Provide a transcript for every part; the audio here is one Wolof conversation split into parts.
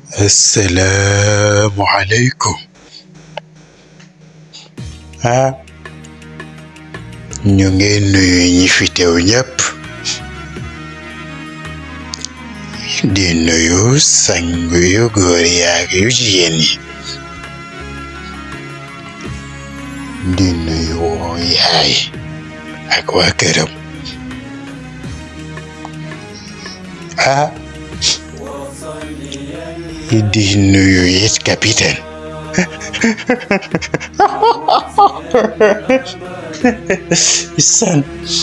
asalaamualeykum ah ñu ngi nuyu ñi fi teew ñëpp di nuyu sang yu góor yaak yu jigéen yi di nuyu yaay ak waa këram ah di nuyu it capitaine san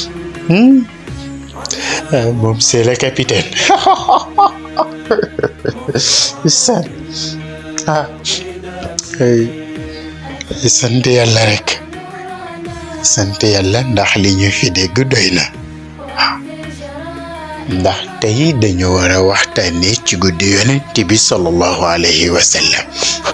moom c'est le capitaine san ah sant yàlla rek sant yàlla ndax li ñu fi dégg doy na ndax tey dañu war a waxtaanee ci guddi yonent bi sallallahu alayhi wa sallam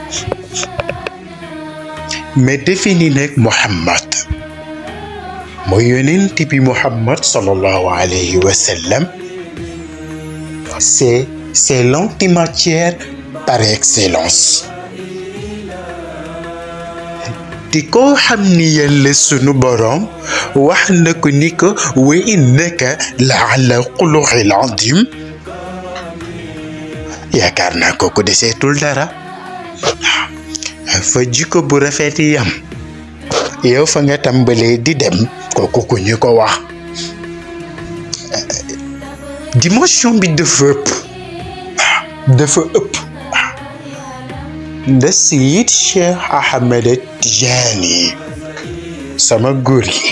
mais défini nag Muhammad mooy yonent bi Muhammad sallallahu alayhi wa sallam c'est c'est l'antimatière par excellence di ko xam ni yàlla sunu boroom wax na ko ni ko wa innaka la ala xuluqil azim yaakaar naa ko ku deseetul dara fa jikko bu rafet yam yow fa nga tàmbalee di dem kooku ku ñu ko wax dimension bi dafa ëpp dafa ëpp nda Seyid Cheikh Ahmed Tijaani sama góor gi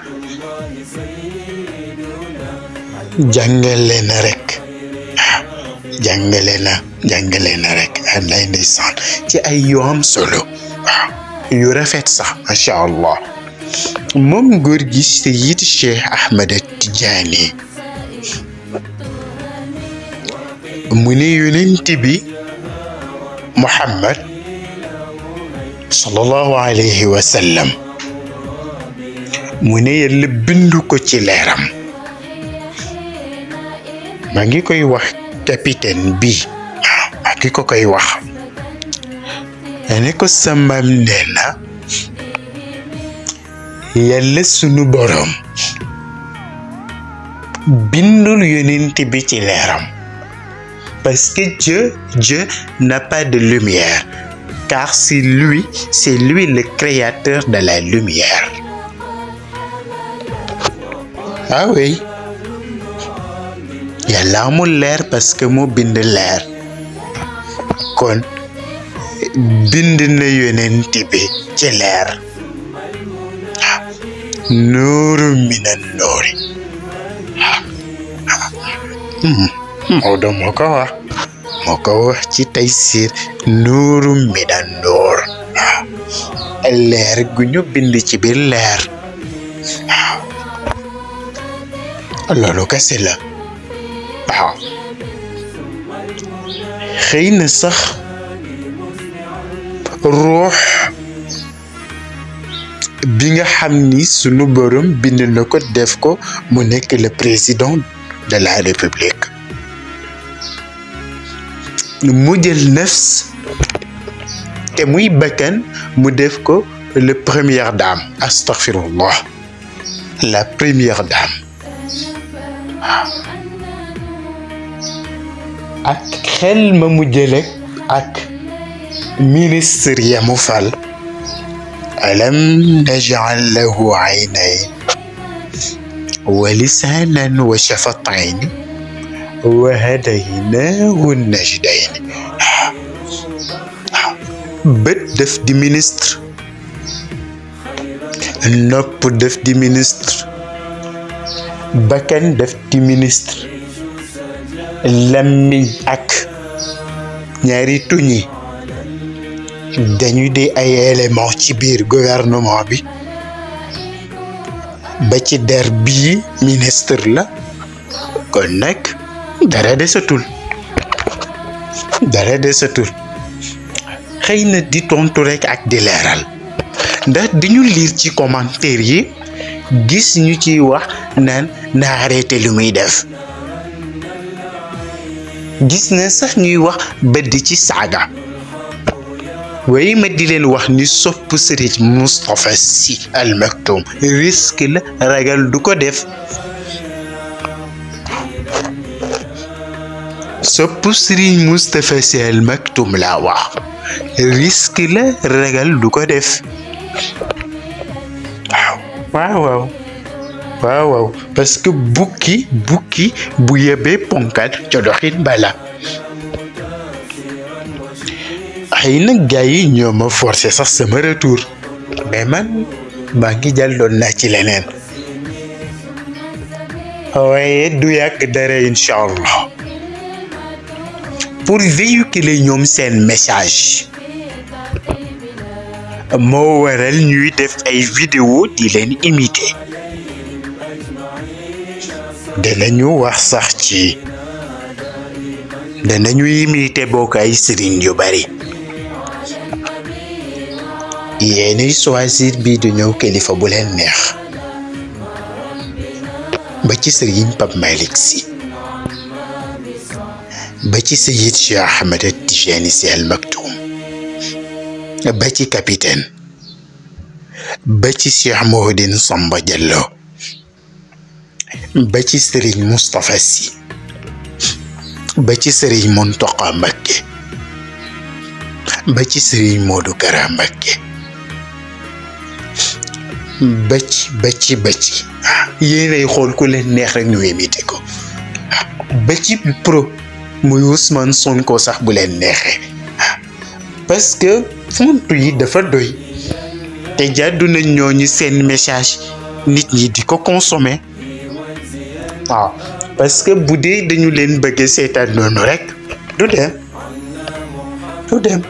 jàngale na rek jàngale na jàngale na rek lay ndeysaan ci ay yu am solo waaw yu rafet sax macha allah moom góor gi Seyid Cheikh Ahmed Tijaani mu ne yonent bi Muhammad sallallahu alayhi wa sallam mu ne yàlla bindu ko ci leeram maa ngi koy wax capitaine bi maa ngi ko koy wax ne ko samaam nee na yàlla sunu boroom bindul yonent bi ci leeram parce que Dieu, Dieu n'a pas de lumière, car c'est lui, c'est lui le créateur de la lumière. Ah oui. Yàlla amul leer parce que moo bind leer kon bind na yonent bi ci leer nuuru mina nuuri Maodo moo ko wax moo ko wax ci Taysiir nuuru mina nuur waaw leer gu ñu bind ci biir leer waaw loolu kese la waaw xëy na sax ruux bi nga xam ni sunu borom bind na ko def ko mu nekk le président de la république mu jël nafs te muy bakkan mu def ko le première dame astaghfirullah la première dame waaw ak xel ma mu jële ak ministre ya mu fal alam naj'al lahu aynayn wa lisaanan wa shafatayn wa hadaynaahu najdayn bët def di ministre nopp def di ministre bakkan def di ministre lammiñ ak ñaari tuñi dañu di ay élément ci biir gouvernement bi ba ci der bii ministre la kon nag dara desatul dara desatul xëy na di tontu rekk ak di leeral ndax diñu liir ci commentaire yi gis ñu ciy wax naan na arrêté lu muy def gis na sax ñuy wax ba di ci saaga waaye ma di leen wax ni sopp sëriñ Moustapha Sy Al Maktoum risque la ragal du ko def sopp sëriñ Moustapha Sy Al Maktoum laa wax risque la ragal du ko def waaw waaw waaw waaw waaw parce que bukki bukki bu yebee ponkal ca doxin bala xëy na gars yi ñoo ma forcé sax sama retour mais man maa ngi jàlloon naa ci leneen waaye du yàgg dara incha allah pour véhiculer ñoom seen message moo waral ñuy def ay vidéo di leen imiter danañu wax sax ci danañu imiter bokk ay sëriñ yu bari yéenay choisir bii du ñëw kilifa bu leen neex ba ci sëriñ Pape Malick Sy ba ci Seyid Cheikh Ahmed Tijani Sy Al Maktoum ba ci capitaine ba ci Cheikh Mouhidine Samba Diallo ba ci sëriñ Moustapha Sy ba ci sëriñ Mountakha Mbacké ba ci sëriñ Modou Kara Mbacké ba ci ba ci ba ci yéenay xool ku leen neex rek ñu imité ko ba ci pro muy Ousmane Sonko sax bu leen neexee parce que fontu yi dafa doy te jàddu nañ ñooñu seen message nit ñi di ko consommer waaw parce que bu dee dañu leen bëgg seetaan noonu rek du dem du dem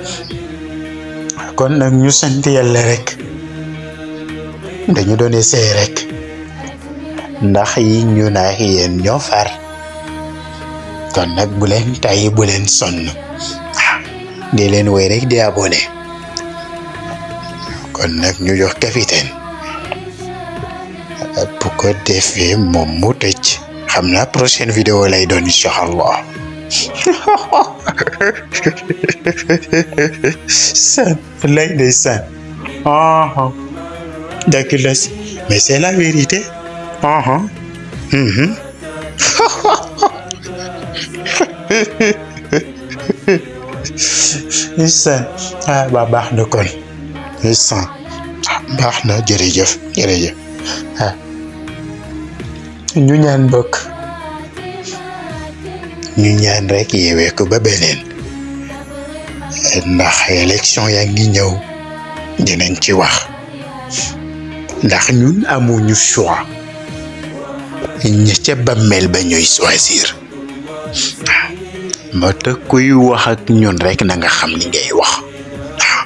kon nag ñu sant yàlla rek dañu doon essayer rek ndax yi ñu naax yéen ñoo far kon nag bu leen tàyyi bu leen sonn di leen woy rek di abonné kon nag ñu jox capitaine bu ko defee moom mu tëj xam naa prochaine vidéo lay doon incha allah san lay day san aha dëgg la si mais c'est la vérité aha mhm san ah ba baax na kon san baax na jërëjëf jërëjëf ah ñu ñaan bokk ñu ñaan rek yeewee ko ba beneen ndax élection yaa ngi ñëw dinañ ci wax ndax ñun amuñu choix ña ca bàmmeel ba ñuy choisir waaw moo tax kuy wax ak ñun rek na nga xam li ngay wax waaw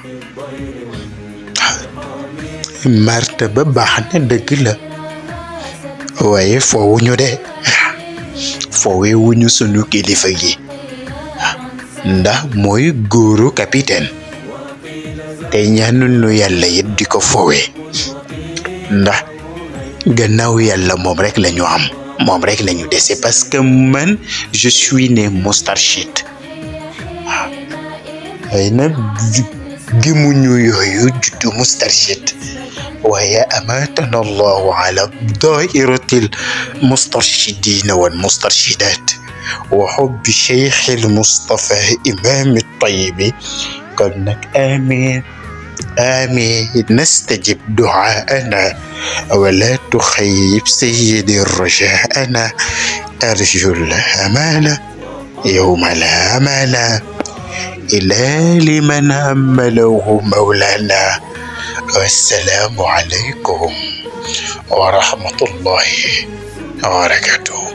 marta ba baax na dëgg la waaye foowuñu de foowe wuñu sunu kilifa gi ndax mooy góoru capitaine te ñaanul nu yàlla it di ko foowe ndax gannaaw yàlla moom rek lañu am moom rek lañu dese parce que man je suis né Moustarchid waaw ay na gimuñu yooyu juddu Moustarchid waaye amatana allahu ala dairatil mustarchidina wal mustarchidat wa xubbi cheikh al Mustafa imam tayibi kon nag amin amin nastajib duaana wala tuxayib sayidi rajaana arju l amana yowma la amana ila liman amalahu mawlana والسلام عليكم ورحمة الله وبركاته